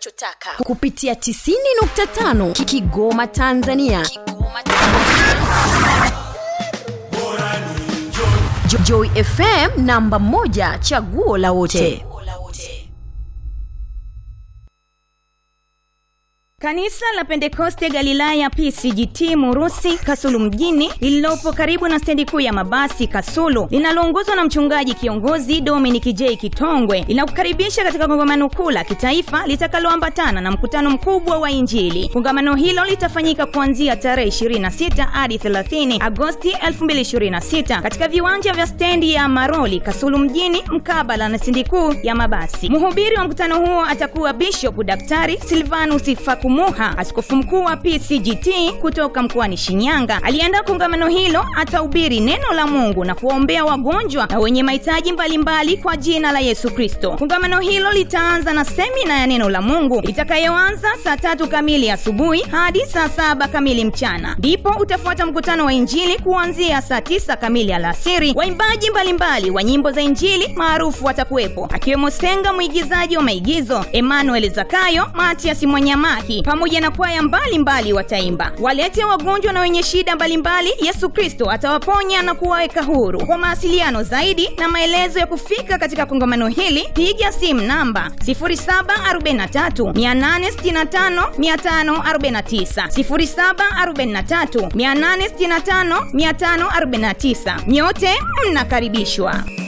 unachotaka kupitia 90.5 Ki- kigoma tanzania kigoma Jo- joy fm namba 1 chaguo la wote Kanisa la Pentekoste Galilaya PCGT Murusi Kasulu mjini lililopo karibu na stendi kuu ya mabasi Kasulu linaloongozwa na mchungaji kiongozi Dominic J Kitongwe linakukaribisha katika kongamano kuu la kitaifa litakaloambatana na mkutano mkubwa wa Injili. Kongamano hilo litafanyika kuanzia tarehe 26 hadi 30 Agosti 2026 katika viwanja vya stendi ya Maroli Kasulu mjini mkabala na stendi kuu ya mabasi. Mhubiri wa mkutano huo atakuwa Bishop Daktari Silvanus Fakumuha, askofu mkuu wa PCGT kutoka mkoani Shinyanga. Aliandaa kongamano hilo, atahubiri neno la Mungu na kuwaombea wagonjwa na wenye mahitaji mbalimbali kwa jina la Yesu Kristo. Kongamano hilo litaanza na semina ya neno la Mungu itakayoanza saa tatu kamili asubuhi hadi saa saba kamili mchana, ndipo utafuata mkutano wa Injili kuanzia saa tisa kamili alasiri. Waimbaji mbalimbali wa nyimbo za Injili maarufu watakuwepo akiwemo Senga mwigizaji wa maigizo, Emmanuel Zakayo, Matias Mwanyamaki pamoja na kwaya mbalimbali wataimba. Walete wagonjwa na wenye shida mbalimbali, Yesu Kristo atawaponya na kuwaweka huru. Kwa mawasiliano zaidi na maelezo ya kufika katika kongamano hili, piga simu namba 0743 865 549, 0743 865 549. Nyote mnakaribishwa.